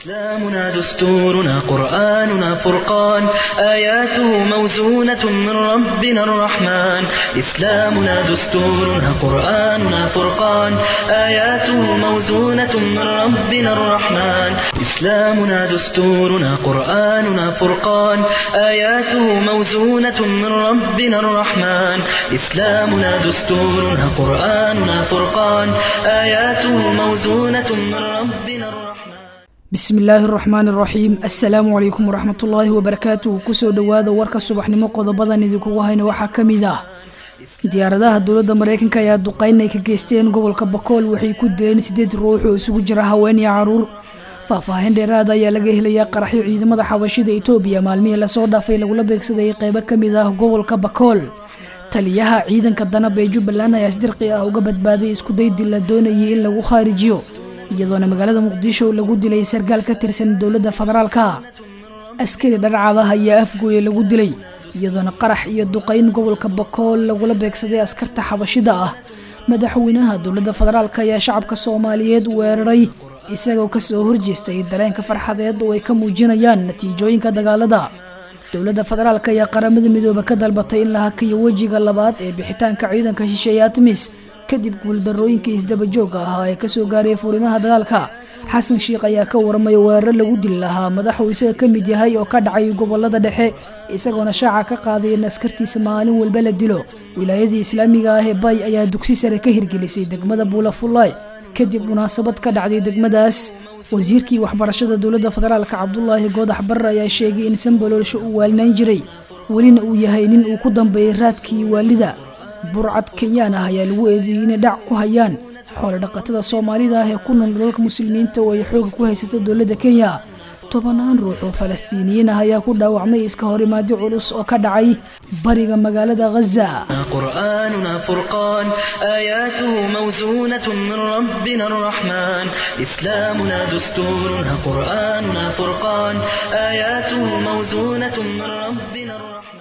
إسلامنا دستورنا قرآننا فرقان آياته موزونة من ربنا الرحمن إسلامنا دستورنا قرآننا فرقان آياته موزونة من ربنا الرحمن إسلامنا دستورنا قرآننا فرقان آياته موزونة من ربنا الرحمن إسلامنا دستورنا قرآننا فرقان آياته موزونة من ربنا الرحمن bismi illaahi araxmaan iraxiim assalaamu calaykum waraxmatullaahi wabarakaatuh kusoo dhowaada warka subaxnimo qodobadan idinkugu hayna waxaa ka mid ah diyaaradaha dowladda mareykanka ayaa duqeyn ay ka geysteen gobolka bakool waxay ku dileen sideed ruux oo isugu jira haween iyo caruur faahfaahin dheeraada ayaa laga helayaa qaraxyo ciidamada xabashida etoobiya maalmihii lasoo dhaafay lagula beegsadayay qeybo kamid ah gobolka bakool taliyaha ciidanka danab ee jubbaland ayaa sdirqi ah uga badbaaday iskudaydii la doonayay in lagu khaarijiyo iyadoona magaalada muqdisho lagu dilay sarkaal ka tirsan dowladda federaalka askari dharcadaah ayaa afgooye lagu dilay iyadoona qarax iyo duqeyn gobolka bakool lagula beegsaday askarta xabashida ah madaxweynaha dowladda federaalk ayaa shacabka soomaaliyeed weeraray isagoo kasoo horjeestay dareenka farxadeed oo ay ka muujinayaan natiijooyinka dagaalada dowladda federaalk ayaa qaramada midoobe ka dalbatay in la hakiyo wejiga labaad ee bixitaanka ciidanka shisheeye atmis kadib guuldarooyinkii isdabajooga ahaa ee kasoo gaaray furimaha dagaalka xasan sheikh ayaa ka waramay weerar lagu dili lahaa madaxuu isaga ka mid yahay oo ka dhacay gobolada dhexe isagoona shaaca ka qaaday in askartiisa maalin walba la dilo wilaayadii islaamiga ah ee bay ayaa dugsi sare ka hirgelisay degmada buulafullaay kadib munaasabad ka dhacday degmadaas wasiirkii waxbarashada dowladda federaalka cabdulaahi goodax barre ayaa sheegay in sambaloolsho uu waalinayn jiray welina uu yahay nin uu ku dambeeyay raadkii waalida burcad kenyaan ah ayaa lagu eedeeyey inay dhac ku hayaan xoolo dhaqatada soomaalida ah ee ku nool dhulalka muslimiinta oo ay xooga ku haysato dowladda kenya tobanaan ruux oo falastiiniyiin ah ayaa ku dhaawacmay iska horimaadyo culus oo ka dhacay bariga magaalada ghaza قرآننا فرقان آياته موزونة من ربنا الرحمن إسلامنا دستورنا قرآننا فرقان آياته موزونة من ربنا الرحمن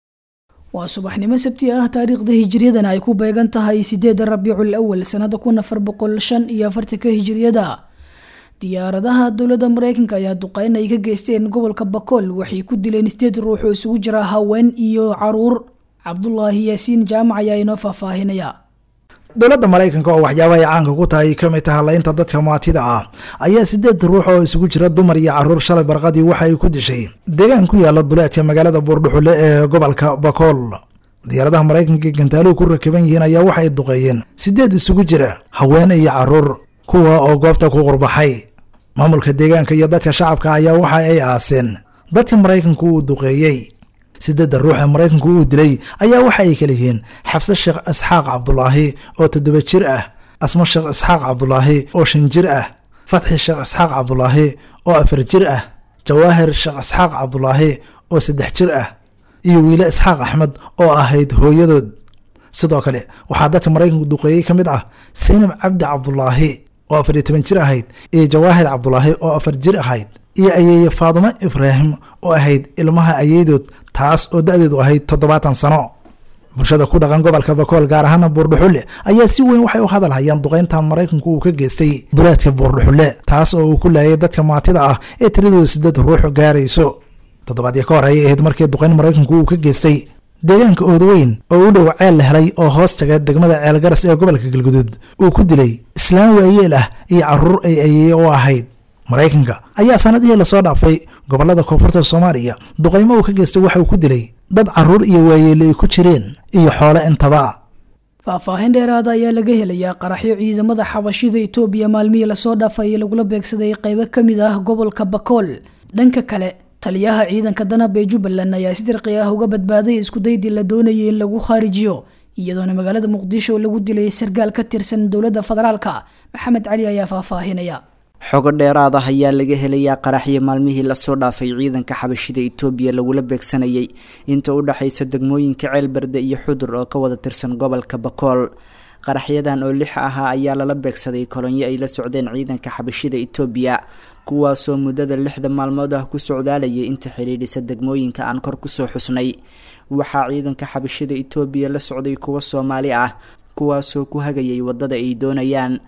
waa subaxnimo sabti ah taariikhda hijiriyadana ay ku beegan tahay sideeda rabiicul awal sanada kun afar boqol shan iyo afartanka hijiriyada diyaaradaha dowladda mareykanka ayaa duqeyn ay ka geysteen gobolka bakool waxay ku dileen sideed ruux oo isugu jira haween iyo caruur cabdulaahi yaasiin jaamac ayaa inoo faahfaahinaya dowladda maraykanka oo waxyaabaha ay caanka ku tahay ka mid taha laynta dadka maatida ah ayaa sideed ruux oo isugu jira dumar iyo caruur shalay barqadii waxa ay ku dishay deegaan ku yaala duleedka magaalada buurdhuxule ee gobolka bakool diyaaradaha maraykanka gantaaluhu ku rakiban yihiin ayaa waxay duqeeyeen sideed isugu jira haweene iyo caruur kuwa oo goobta ku qurbaxay maamulka deegaanka iyo dadka shacabka ayaa waxa ay aaseen dadka maraykanku uu duqeeyey sideedda ruux ee maraykanku uu dilay ayaa waxa ay kala yihiin xabse sheekh isxaaq cabdulaahi oo toddoba jir ah asmo sheekh isxaaq cabdulaahi oo shan jir ah fatxi sheekh isxaaq cabdulaahi oo afar jir ah jawaahir sheekh isxaaq cabdulaahi oo saddex jir ah iyo wiile isxaaq axmed oo ahayd hooyadood sidoo kale waxaa dadka maraykanku duqeeyey ka mid ah saynab cabdi cabdulaahi oo afar iyo toban jir ahayd iyo jawaahir cabdulaahi oo afar jir ahayd iyo ayeeye faadumo ibraahim oo ahayd ilmaha ayeydood taas oo da-deedu ahayd toddobaatan sano bulshada ku dhaqan gobolka bakool gaar ahaana buurdhuxulle ayaa si weyn waxay u hadal hayaan duqeynta maraykanku uu ka geystay duleedka buurdhuxulle taas oo uu ku laayay dadka maatida ah ee tiradooda sideed ruux gaarayso toddobaadyo ka hor ayay ahayd markii duqeyn maraykanku uu ka geystay deegaanka oodweyn oo u dhow ceel la helay oo hoos taga degmada ceelgaras ee gobolka galguduud uu ku dilay islaan waayeel ah iyo caruur ay ayeeye u ahayd maraykanka ayaa sanadihii lasoo dhaafay gobolada koonfurta soomaaliya duqeymo uu ka geystay waxa uu ku dilay dad caruur iyo waayeele ay ku jireen iyo xoole intaba faahfaahin dheeraada ayaa laga helayaa qaraxyo ciidamada xabashida etoobiya maalmihii lasoo dhaafay lagu beegsaday qeybo ka mid ah gobolka bakool dhanka kale taliyaha ciidanka danab ee jubbaland ayaa si dirqi ah uga badbaaday iskudaydii la doonayay in lagu khaarijiyo iyadoona magaalada muqdisho lagu dilay sarkaal ka tirsan dowladda federaalka maxamed cali ayaa faahfaahinaya xogo dheeraad ah ayaa laga helayaa qaraxyo maalmihii lasoo dhaafay ciidanka xabashida itoobiya lagula beegsanayay inta u dhexaysa degmooyinka ceelberde iyo xudur oo ka wada tirsan gobolka bakool qaraxyadan oo lix ahaa ayaa lala beegsaday kolonyo ay la socdeen ciidanka xabashida itoobiya kuwaasoo muddada lixda maalmood ah ku socdaalayay inta xidhiidhisa degmooyinka aan kor kusoo xusnay waxaa ciidanka xabashida itoobiya la socday kuwo soomaali ah kuwaasoo ku hagayay waddada ay doonayaan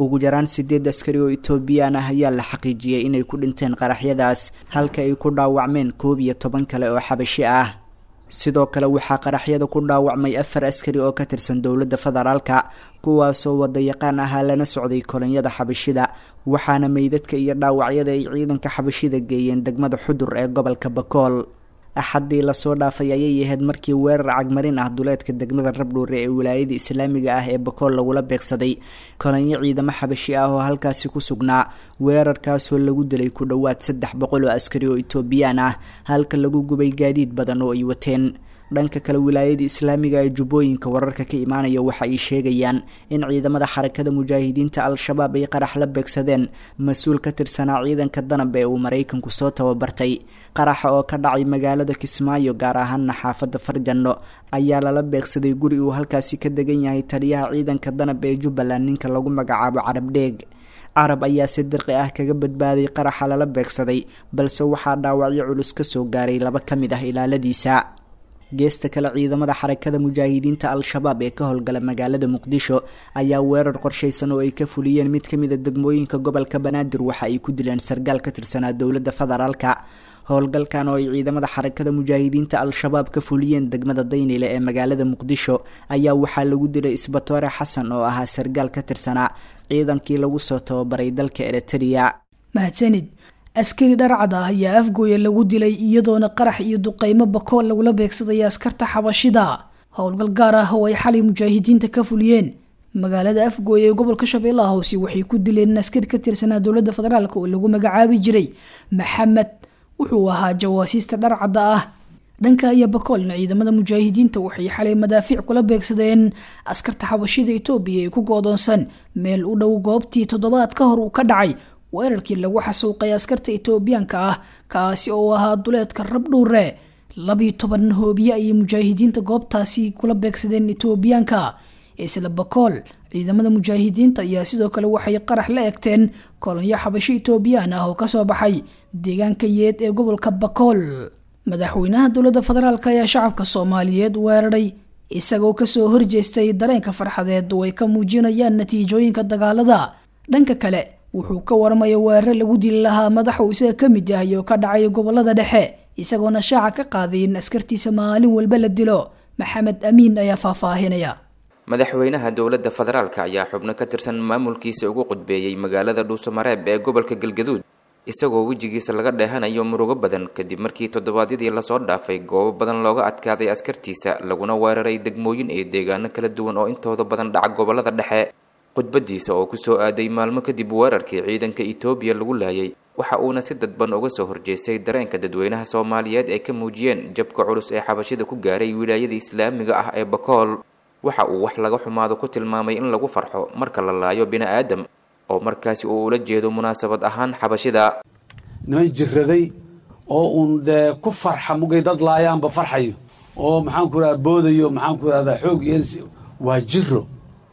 ugu yaraan sideed askari oo etoobiyaan ah ayaa la xaqiijiyey inay ku dhinteen qaraxyadaas halka ay ku dhaawacmeen koob iyo toban kale oo xabashi ah sidoo kale waxaa qaraxyada ku dhaawacmay afar askari oo ka tirsan dowladda federaalka kuwaasoo wadayaqaan ahaa lana socday kolonyada xabashida waxaana meydadka iyo dhaawacyada ay ciidanka xabashida geeyeen degmada xudur ee gobolka bakool axaddii lasoo dhaafay ayay ahayd markii weerar cagmarin ah duleedka degmada rabdhuure ee wilaayada islaamiga ah ee bakool lagula beegsaday kolonyo ciidamo xabashi ah oo halkaasi ku sugnaa weerarkaasoo lagu dilay ku dhowaad saddex boqol oo askari oo etoobiyaan ah halka lagu gubay gaadiid badan oo ay wateen dhanka kale wilaayada islaamiga ee jubbooyinka wararka ka imaanaya waxa ay sheegayaan in ciidamada xarakada mujaahidiinta al-shabaab ay qarax la beegsadeen mas-uul ka tirsanaa ciidanka danab ee uu maraykanku soo tababartay qaraxa oo ka dhacay magaalada kismaayo gaar ahaana xaafadda farjanno ayaa lala beegsaday guri uu halkaasi ka degan yahay taliyaha ciidanka danab ee jubbaland ninka lagu magacaabo carab dheeg carab ayaa si dirqi ah kaga badbaaday qaraxa lala beegsaday balse waxaa dhaawacyo culus kasoo gaaray laba ka mid ah ilaaladiisa geesta kale ciidamada xarakada mujaahidiinta al-shabaab ee ka howlgala magaalada muqdisho ayaa weerar qorshaysan oo ay ka fuliyeen mid ka mid a degmooyinka gobolka banaadir waxa ay ku dileen sargaal ka tirsanaa dowladda federaalka howlgalkan oo ay ciidamada xarakada mujaahidiinta al-shabaab ka fuliyeen degmada daynile ee magaalada muqdisho ayaa waxaa lagu dilay isbatoore xasan oo ahaa sargaal ka tirsanaa ciidankii lagu soo tababaray dalka eritrea mahadsanid askari dharcad ah ayaa afgooya lagu dilay iyadoona qarax iyo duqeymo bakool lagula beegsadaya askarta xabashida howlgal gaar ah oo ay xalay mujaahidiinta ka fuliyeen magaalada afgooya ee gobolka shabeellaha hoose waxay ku dileen askari ka tirsanaa dowladda federaalk oo lagu magacaabi jiray maxamed wuxuu ahaa jawaasiista dharcadda ah dhanka iyo bakoolna ciidamada mujaahidiinta waxay xalay madaafiic kula beegsadeen askarta xabashida etoobiya ee ku goodoonsan meel u dhow goobtii toddobaad ka hor uu ka dhacay weerarkii lagu xasuuqay askarta etoobiyaanka ah kaasi oo ahaa duleedka rabdhuure labiyo toban hoobiye ayay mujaahidiinta goobtaasi kula beegsadeen etoobiyaanka isla bakool ciidamada mujaahidiinta ayaa sidoo kale waxay qarax la egteen kolonyo xabasho etoobiyaan ah oo kasoo baxay deegaanka yeed ee gobolka bakool madaxweynaha dowladda federaalk ayaa shacabka soomaaliyeed weeraray isagoo kasoo horjeestay dareenka farxadeed oo ay ka muujinayaan natiijooyinka dagaalada dhanka kale wuxuu ka waramaya weerare lagu dili lahaa madax uu isaga ka mid yahay oo ka dhacay gobolada dhexe isagoona shaaca ka qaaday in askartiisa maalin walba la dilo maxamed amiin ayaa faahfaahinaya madaxweynaha dowladda federaalka ayaa xubno ka tirsan maamulkiisa ugu qudbeeyey magaalada dhuusamareeb ee gobolka galgaduud isagoo wejigiisa laga dheehanayo murugo badan kadib markii toddobaadyadii lasoo dhaafay goobo badan looga adkaaday askartiisa laguna weeraray degmooyin iyo deegaano kala duwan oo intooda badan dhaca gobolada dhexe khudbadiisa oo kusoo aaday maalmo kadib weerarkii ciidanka etoobiya lagu laayay waxa uuna si dadban uga soo horjeestay dareenka dadweynaha soomaaliyeed ay ka muujiyeen jabka culus ee xabashida ku gaaray wilaayada islaamiga ah ee bakool waxa uu wax laga xumaado ku tilmaamay in lagu farxo marka la laayo bini aadam oo markaasi uu ula jeedo munaasabad ahaan xabashida niman jiraday oo uun dee ku farxa mugay dad laayaanba farxayo oo maxaanku irahda boodayo maxaanku irahdaa xoog yeelsi waa jiro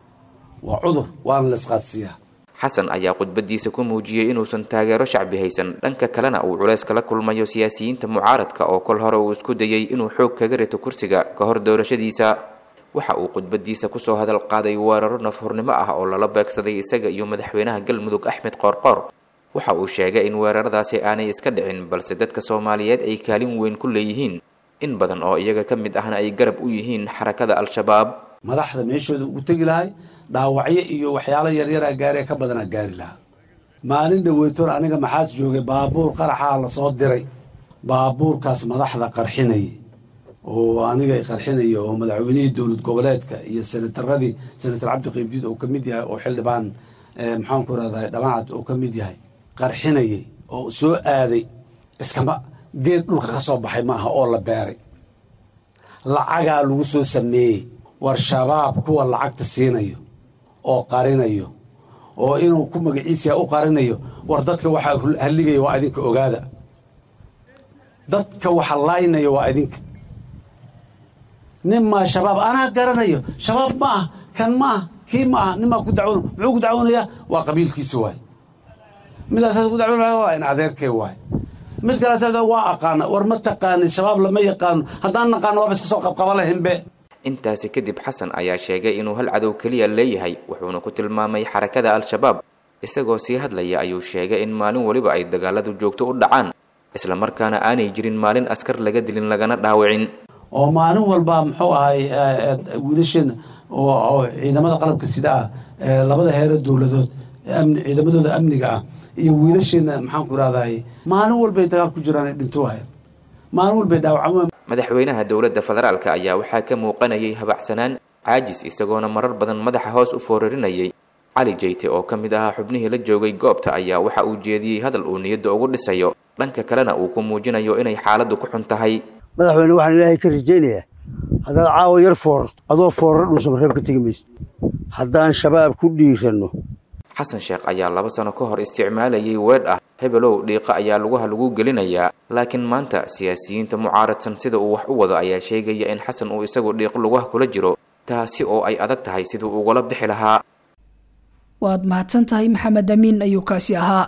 waa cudur waana la isqaadsiiyaa xasan ayaa khudbadiisa ku muujiyey inuusan taageero shacbi haysan dhanka kalena uu culays kala kulmayo siyaasiyiinta mucaaradka oo kol hore uu isku dayay inuu xoog kaga rito kursiga ka hor doorashadiisa waxa uu khudbadiisa kusoo hadal qaaday weeraro nafhurnimo ah oo lala beegsaday isaga iyo madaxweynaha galmudug axmed qoorqoor waxa uu sheegay in weeraradaasi aanay iska dhicin balse dadka soomaaliyeed ay kaalin weyn ku leeyihiin in badan oo iyaga ka mid ahna ay garab u yihiin xarakada al-shabaab madaxda meeshooda ugu tegi lahay dhaawacyo iyo waxyaalo yaryaraa gaaree ka badanaa gaari lahaa maalin dhaweytoon aniga maxaas joogay baabuur qaraxaa la soo diray baabuurkaas madaxda qarxinayay oo aniga qarxinaya oo madaxweynihii dowlad goboleedka iyo senataradii senatar cabdi qaybdiid oo ka mid yahay oo xildhibaan maxaanku irahdaa dhamacad oo ka mid yahay qarxinayay oo soo aaday iskama geed dhulka ka soo baxay maaha oo la beeray lacagaa lagu soo sameeyey war shabaab kuwa lacagta siinayo oo qarinayo oo inuu ku magaciisa u qarinayo war dadka waxaa halligaya waa idinka ogaada dadka waxa laynaya waa idinka nin maa shabaab anaa garanayo shabaab ma ah kan ma ah kii ma ah nin maa ku dacwoon muxuu ku dacwoonayaa waa qabiilkiisa waay midaasaas ku dacwoonaya waa in adeerkay waay mid kaleas waa aqaana war ma taqaanin shabaab lama yaqaano haddaan naqaano waaba iska soo qabqaba lahinbe intaasi kadib xasan ayaa sheegay inuu hal cadow keliya leeyahay wuxuuna ku tilmaamay xarakada al-shabaab isagoo sii hadlaya ayuu sheegay in maalin weliba ay dagaaladu joogto u dhacaan islamarkaana aanay jirin maalin askar laga dilin lagana dhaawicin oo maalin walba muxuu ahay wiilasheena oo ciidamada qalabka sida ah labada heero dowladood ciidamadooda amniga ah iyo wiilasheena maxaanku irahday maalin walbay dagaal ku jiraan dhinto waaya maalin walbay dhaawacmaan madaxweynaha dowladda federaalka ayaa waxaa ka muuqanayay habacsanaan caajis isagoona marar badan madaxa hoos u foorarinayay cali jeyte oo ka mid ahaa xubnihii la joogay goobta ayaa waxa uu jeediyey hadal uu niyadda ugu dhisayo dhanka kalena uu ku muujinayo inay xaaladdu ku xun tahay madaxweyne waxaan ilaahay ka rajaynayaa haddaad caawa yar foorarto adoo fooraro dhuusamareeb ka tegi mayso haddaan shabaab ku dhiiranno xasan sheekh ayaa laba sano ka hor isticmaalayay weedh ah hebelow dhiiqa ayaa lugaha lagu gelinayaa laakiin maanta siyaasiyiinta mucaaradsan sida uu wax u wado ayaa sheegaya in xasan uu isagu dhiiq lugaha kula jiro taasi oo ay adag tahay siduu ugala bixi lahaa waad mahadsan tahay maxamed amiin ayuu kaasi ahaa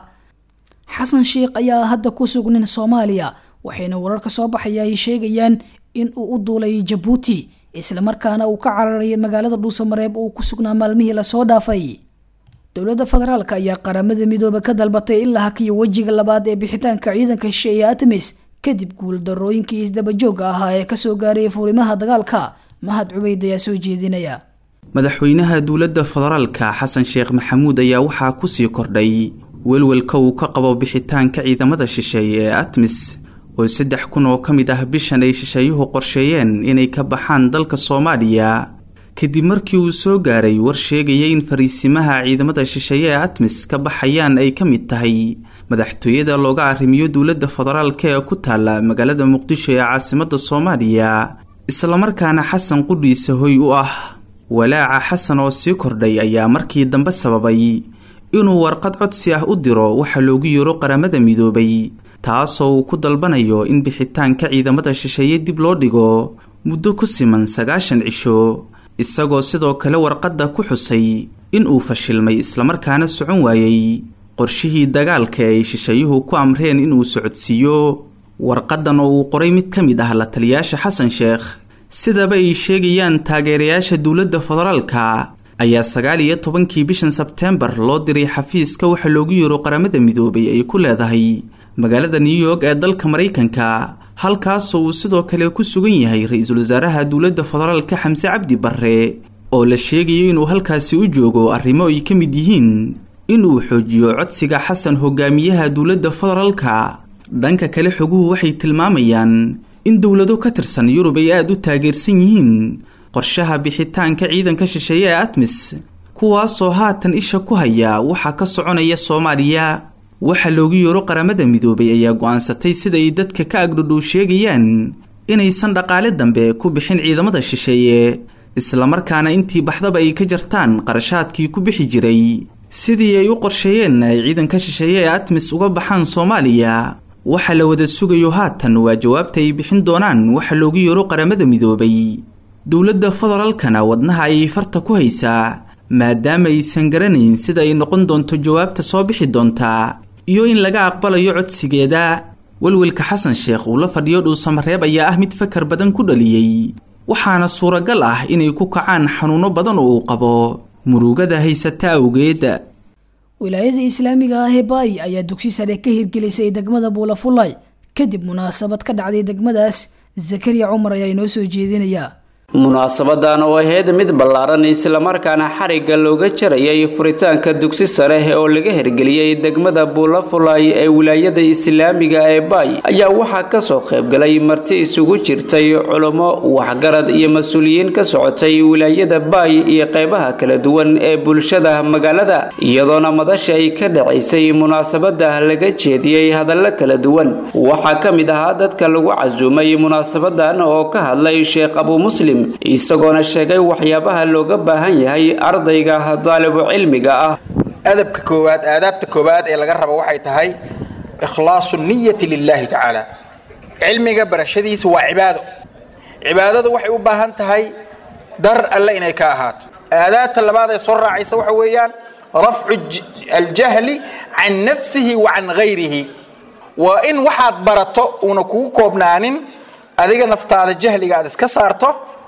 xasan sheikh ayaa hadda ku sugnin soomaaliya waxayna wararka soo baxaya ay sheegayaan in uu u duulay jabuuti islamarkaana uu ka cararay magaalada dhuusamareeb uu ku sugnaa maalmihii lasoo dhaafay dowladda federaalk ayaa qaramada midoobe ka dalbatay in la hakiyo wejiga labaad ee bixitaanka ciidanka shisheeye atmis kadib guuldarooyinkii isdabajooga ahaa ee kasoo gaarayay fuurimaha dagaalka mahad cubeyd ayaa soo jeedinaya madaxweynaha dowladda federaalka xasan sheekh maxamuud ayaa waxaa kusii kordhay welwelka uu ka qabo bixitaanka ciidamada shisheeye ee atmis oo saddex kun oo ka mid ah bishan ay shisheeyuhu qorsheeyeen inay ka baxaan dalka soomaaliya kadib markii uu soo gaaray war sheegaya in fariisimaha ciidamada shisheeye ee atmis ka baxayaan ay ka mid tahay madaxtooyada looga arrimiyo dowladda federaalka ee ku taala magaalada muqdisho ee caasimada soomaaliya islamarkaana xasan qudhiisa hoy u ah walaaca xasan oo sii kordhay ayaa markii dambe sababay inuu warqad codsi ah u diro waxa loogu yeero qaramada midoobay taasoo uu ku dalbanayo in bixitaanka ciidamada shisheeye dib loo dhigo muddo ku siman sagaashan cisho isagoo sidoo kale warqadda ku xusay in uu fashilmay islamarkaana socon waayey qorshihii dagaalka ay shisheeyuhu ku amreen inuu socodsiiyo warqadan oo uu qoray mid ka mid ah la taliyaasha xasan sheekh sidaba ay sheegayaan taageerayaasha dowladda federaalka ayaa sagaal iyo tobankii bishan sebteembar loo diray xafiiska waxa loogu yeero qaramada midoobay ay ku leedahay magaalada new york ee dalka maraykanka halkaasoo uu sidoo kale ku sugan yahay ra-iisul wasaaraha dowladda federaalka xamse cabdi barre oo la sheegayo inuu halkaasi u joogo arrimo ay ka mid yihiin inuu xoojiyo codsiga xasan hogaamiyaha dowladda federaalka dhanka kale xoguhu waxay tilmaamayaan in dowlado ka tirsan yurub ay aada u taageersan yihiin qorshaha bixitaanka ciidanka shisheeye ee atmis kuwaasoo haatan isha ku haya waxaa ka soconaya soomaaliya waxa loogu yeero qaramada midoobay ayaa go-aansatay sida ay dadka ka agdhodhow sheegayaan inaysan dhaqaale dambe ku bixin ciidamada shisheeye islamarkaana intii baxdaba ay ka jartaan qarashaadkii ku bixi jiray sidii ay u qorsheeyeen ay ciidanka shisheeye ee atmis uga baxaan soomaaliya waxa la wada sugayo haatan waa jawaabta ay bixin doonaan waxa loogu yeero qaramada midoobay dowladda federaalkana wadnaha ayay farta ku haysaa maadaama aysan garanayn sida ay noqon doonto jawaabta soo bixi doontaa iyo in laga aqbalayo codsigeeda welwelka xasan sheekh uu la fadhiyo dhuusamareeb ayaa ah mid fakar badan ku dhaliyey waxaana suuragal ah inay ku kacaan xanuuno badan oo uu qabo murugada haysata awgeed wilaayada islaamiga ah ee baay ayaa dugsi sare ka hirgelisay degmada buulafulay kadib munaasabad ka dhacday degmadaas zakariya cumar ayaa inoo soo jeedinaya munaasabadan oo ahayd mid ballaaran islamarkaana xarigga looga jarayay furitaanka dugsi sare oo laga hirgeliyey degmada buulafulay ee wilaayada islaamiga ee baay ayaa waxaa kasoo qaybgalay marti isugu jirtay culummo waxgarad iyo mas-uuliyiin ka socotay wilaayada baay iyo qeybaha kala duwan ee bulshada magaalada iyadoona madasha ay ka dhacaysay munaasabada laga jeediyey hadallo kala duwan waxaa ka mid ahaa dadka lagu casuumay munaasabadan oo ka hadlay sheekh abu muslim isagoona sheegay waxyaabaha looga baahan yahay ardayga daalibu cilmiga ah adabka koowaad aadaabta koowaad ee laga rabo waxay tahay ikhlaasu niyati lilaahi tacaala cilmiga barashadiisa waa cibaado cibaadadu waxay u baahan tahay dar alle inay ka ahaato aadaabta labaad ee soo raacaysa waxa weeyaan rafcu aljahli can nafsihi wa can gayrihi waa in waxaad barato uuna kugu koobnaanin adiga naftaada jahliga aad iska saarto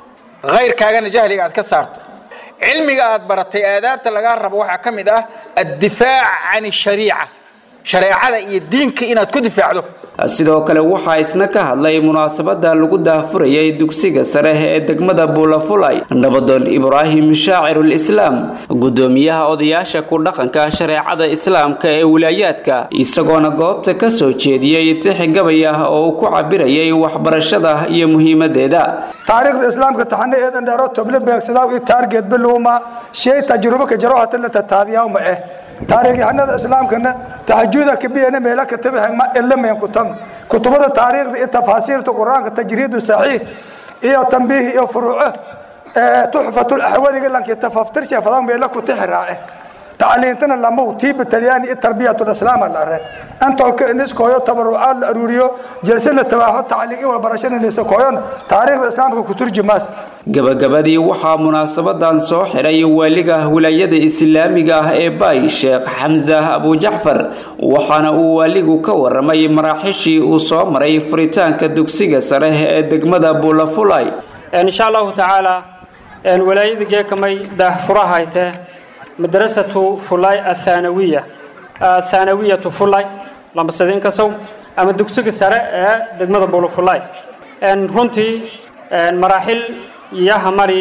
khayrkaagana jahliga aad ka saarto cilmiga aad baratay aadaabta lagaa rabo waxaa ka mid ah addifaac can ashariica shareecada iyo diinka inaad ku difaacdo sidoo kale waxaa isna ka hadlay munaasabada lagu daahfurayay dugsiga sare ee degmada buulafulay nabadoon ibraahim shaacirul islaam gudoomiyaha odayaasha ku dhaqanka shareecada islaamka ee wilaayaadka isagoona goobta ka soo jeediyey tix gabay ah oo uu ku cabirayay waxbarashada iyo muhiimadeeda taariikhda islaamka taxane eedan dheero toble beegsadaa i taargeed biluuma shay tajrubo ka jaro hata la tataabiyaa ma eh taariikhyahanada islaamkana taxajuda kabiyana meela ka tabixma ilamen kutam kutubada taariikhda iyo tafaasiirta qur-aanka tajriidu saxiix iyo tambiih iyo furuuco tuxfatul axwadiga lanki tafaftirsha fadan meela ku tixraace tacliintana lamow tiiba talyaani iyo tarbiyatul islaam la are antolka iniskooyo tabarucaad la aruuriyo jalse la tabaaxo tacliin iyo walbarashada nisakooyon taariikhda islaamka ku turjumaas gabagabadii waxaa munaasabadan soo xiray waaliga wilaayada islaamiga ah ee baay sheekh xamsa abujacfar waxaana uu waaligu ka waramay maraaxishii uu soo maray furitaanka dugsiga sare ee degmada buulafulay insha allahu tacaala walaayada geekamay daahfurahayte madrasatu fulay athaanawiya athaanawiyatu fulay lambasadin kasow ama dugsiga sare ee degmada buulafulay runtii maraaxil yaha mari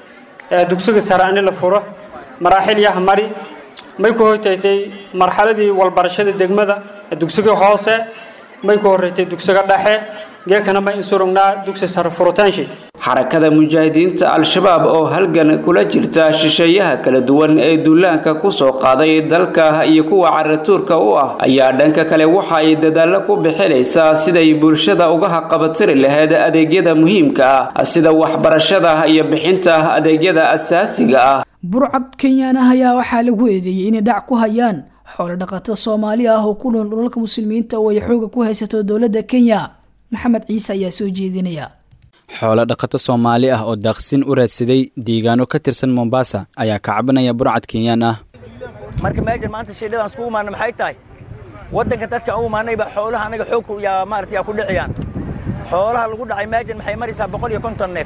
dugsiga sare ani la furo maraaxil yaha mari may ku hortaytay marxaladii walbarashada degmada dugsiga hoose may ku horreeytay dugsiga dhexe geekana ma insurugnaa dugsi sare furitaanshi xarakada mujaahidiinta al-shabaab oo halgan kula jirta shisheeyaha kala duwan ee duulaanka ku soo qaaday dalka iyo kuwa caratuurka u ah ayaa dhanka kale waxa ay dadaallo ku bixinaysaa siday bulshada uga haqabatiri lahayd adeegyada muhiimka ah sida waxbarashada iyo bixinta adeegyada asaasiga ah burcad kenyaanah ayaa waxaa lagu eedeeyey inay dhac ku hayaan xoolo dhaqatada soomaali ah oo ku nool dhulalka muslimiinta oo ay xooga ku haysato dowladda kenya maxamed ciise ayaa soo jeedinaya xoolo dhaqato soomaali ah oo daaqsin u raadsaday deegaano ka tirsan mombasa ayaa ka cabanaya burcad kenyaan ah marka meejan maanta shiidhadan iskugu imaana maxay tahay waddanka dadka u imaanayba xoolaha anaga xoogku yaa maarata yaa ku dhiciyaan xoolaha lagu dhacay meejan maxay maraysaa boqol iyo konton neef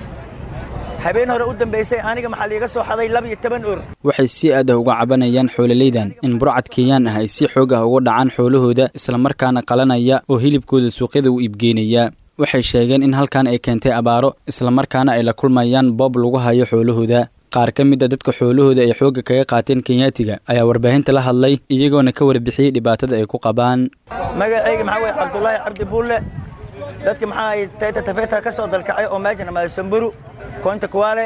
habeen hore u dambaysay aniga maxaa liiga soo xaday laba iyo toban ur waxay si aad ah uga cabanayaan xoololeydan in burcad kenyaan ah ay si xoog ah uga dhacaan xoolahooda islamarkaana qalanaya oo hilibkooda suuqyada u iibgeynaya waxay sheegeen in halkan ay keentay abaaro islamarkaana ay la kulmayaan boob lagu hayo xoolahooda qaar ka mid a dadka xoolahooda ay xoogga kaga qaateen kenyaatiga ayaa warbaahinta la hadlay iyagoona ka warbixiyey dhibaatada ay ku qabaan magacayga maxaa weye cabdulaahi cabdi buulle dadka maxaa ay tayta tafeeta ka soo dalkacay oo meejan ama samburu koonta kuwaale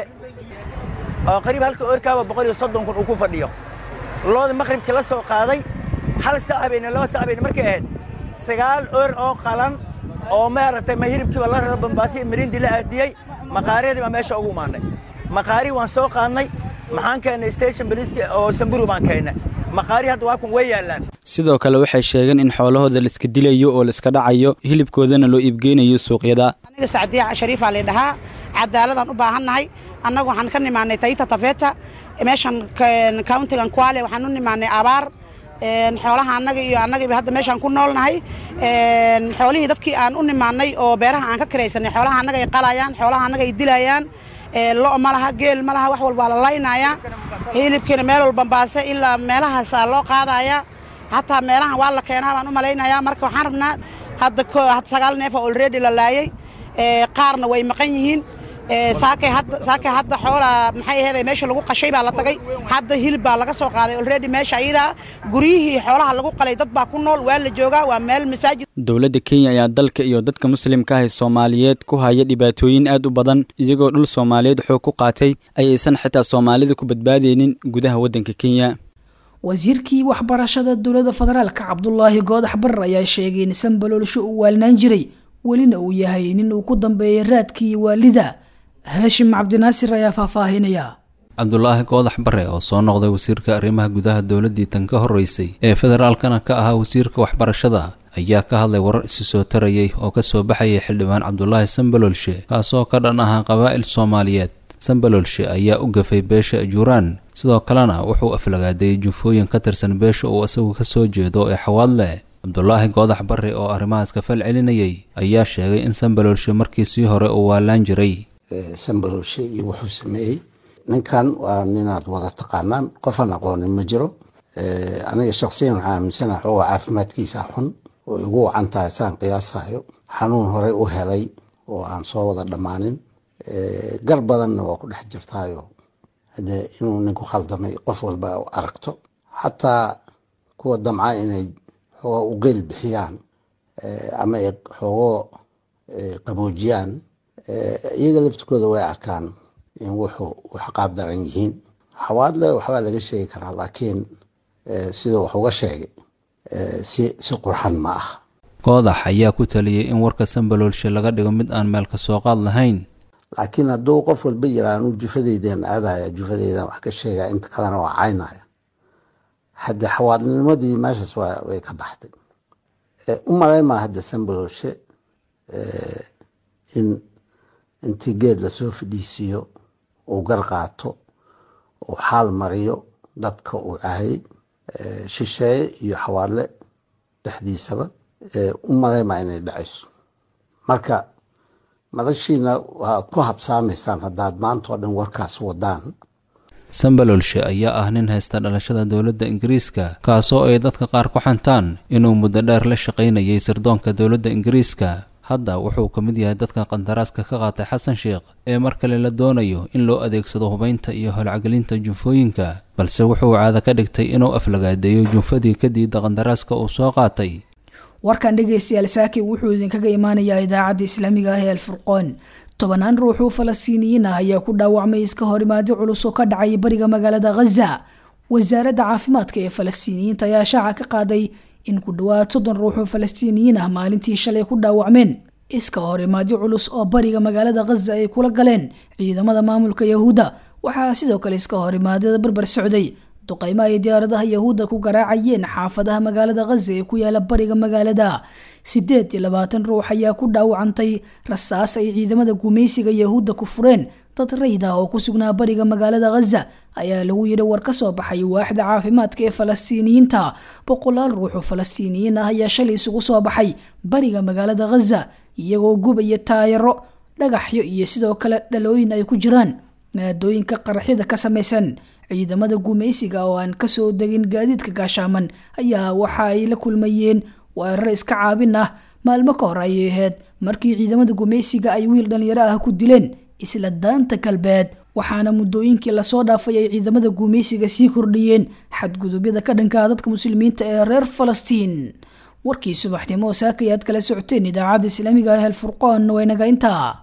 oo qariib halka orkaaba boqol iyo soddon kun uu ku fadhiyo looda maqribkii la soo qaaday hal sac habeyne laba sac habeyne markay ahayd sagaal or oo qalan oo maaragtay ma hilibkiiba la raro bambaasi mirindi la aadiyey maqaariyadii baa meesha ugu imaanay maqaari waan soo qaadnay maxaan keennay station boliiska oo samburu baan keennay maqaari hadda waa kun way yaallaan sidoo kale waxay sheegeen in xoolahooda laiska dilayo oo laiska dhacayo hilibkoodana loo iibgeynayo suuqyada aniga sacdiya shariifaa lay dhahaa cadaaladaan u baahannahay annagu waxaan ka nimaanay tayta tafeeta meeshan countigan kwale waxaan u nimaanay abaar xoolaha annaga iyo annagiiba hadda meeshaan ku noolnahay xoolihii dadkii aan u nimaanay oo beeraha aan ka kiraysanay xoolaha annaga ay qalayaan xoolaha annaga ay dilayaan lo' ma laha geel ma laha wax walba waa la laynayaa hilibkiina meel walba baase ilaa meelahaasaa loo qaadayaa hataa meelahan waa la keenaa baan u malaynayaa marka waxaan rabnaa hadda sagaal neefa olready la laayay qaarna way maqan yihiin saakay hadda saakay hadda xoolaa maxay ahayd meesha lagu qashay baa la tagay hadda hilib baa laga soo qaaday already meesha ayada guryihii xoolaha lagu qalay dad baa ku nool waa la joogaa waa meel masaajid dowladda kenya ayaa dalka iyo dadka muslimka ah ee soomaaliyeed ku haya dhibaatooyin aad u badan iyagoo dhul soomaaliyeed xoog ku qaatay ayaysan xitaa soomaalida ku badbaadeynin gudaha waddanka kenya wasiirkii waxbarashada dowladda federaalka cabdulaahi goodax barar ayaa sheegay in sanbaloolsho uu waalinaan jiray welina uu yahay nin uu ku dambeeyay raadkii waalida haashim cabdinaasir ayaa faahfaahinaya cabdulaahi goodax bare oo soo noqday wasiirka arrimaha gudaha dowladdii tan ka horreysay ee federaalkana ka ahaa wasiirka waxbarashada ayaa ka hadlay warar isi soo tarayay oo ka soo baxayay xildhibaan cabdulaahi sanbaloolshe kaasoo ka dhan ahaa qabaa'il soomaaliyeed sanbaloolshe ayaa u gafay beesha ajuuraan sidoo kalena wuxuu aflagaadeeyey jufooyin ka tirsan beesha uu isagu ka soo jeedo ee xawaadle cabdulaahi goodax bare oo arrimahaas ka fal celinayay ayaa sheegay in sanbaloolshe markii sii hore uu waalaan jiray sambalolshe iyo wuxuu sameeyey ninkan waa ninaad wada taqaanaan qofaan aqoonin ma jiro aniga shaksiyan waxaa aaminsanaha oo caafimaadkiisa xun oo igu wacan tahay saan qiyaasayo xanuun horey u helay oo aan soo wada dhammaanin gar badanna waa ku dhex jirtaayo hadee inuu ninku khaldamay qof walba aragto xataa kuwa damca inay xoogaa u qeyl bixiyaan ama ay xoogoo qaboojiyaan iyaga laftikooda way arkaan in wuxuu wax qaab daran yihiin xawaadle waxbaa laga sheegi karaa laakiin sida wax uga sheegay si si qurxan ma ah goodax ayaa ku taliyey in warka sambaloolshe laga dhigo mid aan meel ka soo qaad lahayn laakiin hadduu qof walba yiraa anuu jufadeydan aadaya jufadeydan wax ka sheegaya inta kalena waa caynaya hadde xawaadnimadii meeshaas way ka baxday u malaymaa hadda sambaloolshe in intii geed lasoo fadhiisiiyo uu gar qaato uu xaal mariyo dadka uu cahayay shisheeye iyo xawaadle dhexdiisaba u malaymaa inay dhacayso marka madashiina waaad ku habsaamaysaan haddaad maanta oo dhan warkaas wadaan sambalolshe ayaa ah nin haysta dhalashada dowladda ingiriiska kaasoo ay dadka qaar ku xantaan inuu muddo dheer la shaqaynayay sirdoonka dowladda ingiriiska hadda wuxuu ka mid yahay dadka qandaraaska ka qaatay xasan sheekh ee mar kale la doonayo in loo adeegsado hubaynta iyo holcagelinta junfooyinka balse wuxuu caado ka dhigtay inuu aflagaadeeyo junfadii ka diida qandaraaska uu soo qaatay warkan dhegaystayaal saaki wuxuu idinkaga imaanayaa idaacadda islaamiga ah ee alfurqoon tobanaan ruux oo falastiiniyiin ah ayaa ku dhaawacmay iska horimaadi culus oo ka dhacay bariga magaalada khaza wasaaradda caafimaadka ee falastiiniyiinta ayaa shaaca ka qaaday in ku dhowaad soddon ruux oo falastiiniyiin ah maalintii shalay ku dhaawacmeen iska horimaadi culus oo bariga magaalada khaza ay kula galeen ciidamada maamulka yahuudda waxaa sidoo kale iska horimaadada barbar socday duqaymo ay diyaaradaha yahuudda ku garaacayeen xaafadaha magaalada khaza ee ku yaala bariga magaalada sideed iyo labaatan ruux ayaa ku dhaawacantay rasaas ay ciidamada gumaysiga yahuudda ku fureen dad rayd ah oo ku sugnaa bariga magaalada khaza ayaa lagu yidhi war ka soo baxay waaxda caafimaadka ee falastiiniyiinta boqolaal ruux oo falastiiniyiin ah ayaa shalay isugu soo baxay bariga magaalada khaza iyagoo gubaya taayaro dhagaxyo iyo sidoo kale dhalooyin ay ku jiraan maadooyinka qaraxyada ka samaysan ciidamada gumaysiga oo aan kasoo degin gaadiidka gaashaaman ayaa waxa ay la kulmayeen weeraro iska caabin ah maalmo ka hor ayay ahayd markii ciidamada gumaysiga ay wiil dhalinyaro ah ku dileen isla daanta galbeed waxaana muddooyinkii lasoo dhaafay ay ciidamada gumaysiga sii kordhiyeen xadgudubyada ka dhankaa dadka muslimiinta ee reer falastiin warkii subaxnimo saaka ayaad kala socoteen idaacadda islaamiga ah alfurqoon waynaga intaa